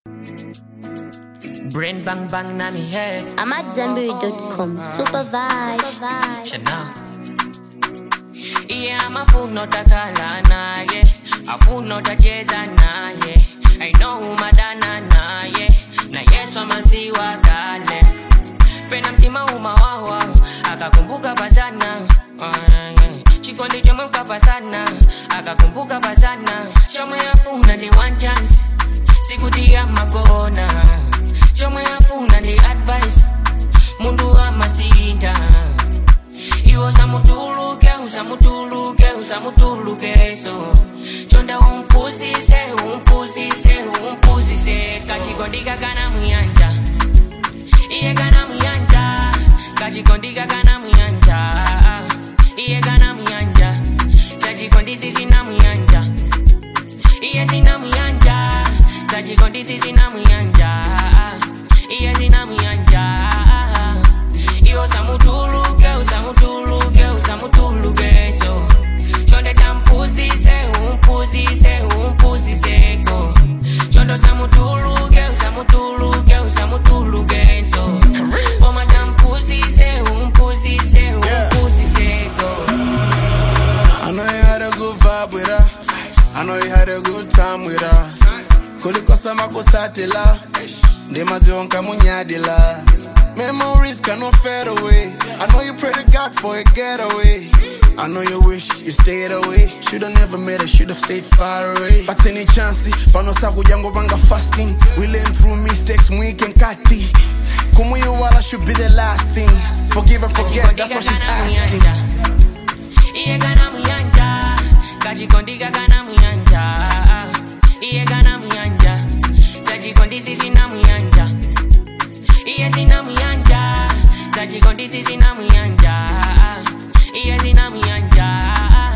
Brain bang bang na me head. I'm at Zenberry.com. Super vibes. Chanel. Yeah, I'm a fool, not a talana, yeah. A fool, not a jezana, yeah. I know who madana, na, yeah. Na yesu amaziwa kale. Pena mtima umawawa, akakumbuka pasana. Uh, yeah. Chikondi chomemka pasana, akakumbuka pasana. Shomwe yafuna ndi one chance, sikutia magona. Shomwe yafuna ndi advice, mundu amasinda. Iwo samutuluke, usamutuluke, usamutuluke so Chonda umpuzise, umpuzise, umpuzise Kachikondika kana muyanja Iye kana muyanja Kachikondika kana muyanja Iye kana muyanja Sachikondisi sina muyanja Iye sina muyanja Sachikondisi sina muyanja Iye sina muyanja Iwo samutuluke, usamutuluke, usamutuluke so Chonde tampuzise, umpuzise, umpuzise ko Chondo samutuluke, usamutuluke, usamutuluke so Oma tampuzise, umpuzise, umpuzise ko I know you had a good vibe with her. I know you had a good time with her. Kulikosa makusatila, ndemazionka munyadila. Memories cannot fade away. I know you pray to God for a getaway. I know you wish you stayed away. Should've never met her, should've stayed far away. But any chance, panosa kujango vanga fasting. We learn through mistakes, mwike nkati. Kumuyu wala should be the last thing. Forgive and forget, that's what she's asking. Iye kana muyanja Kachikondika kana muyanja Iye kana muyanja Sachikondisi sina muyanja Iye sina muyanja Sachikondisi sina muyanja Iye sina muyanja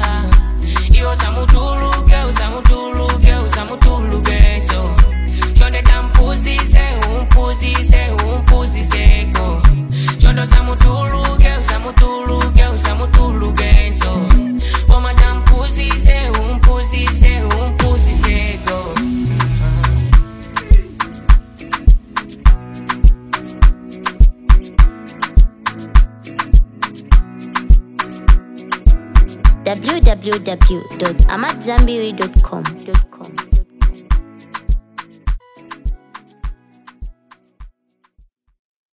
Iwo samutuluke, usamutuluke, usamutuluke so Chonde tampuzise, umpuzise, umpuzise ko Chondo samutuluke, usamutuluke, usamutuluke so Oma tampuzise, umpuzise, umpuzise ko www.amatzambiri.com.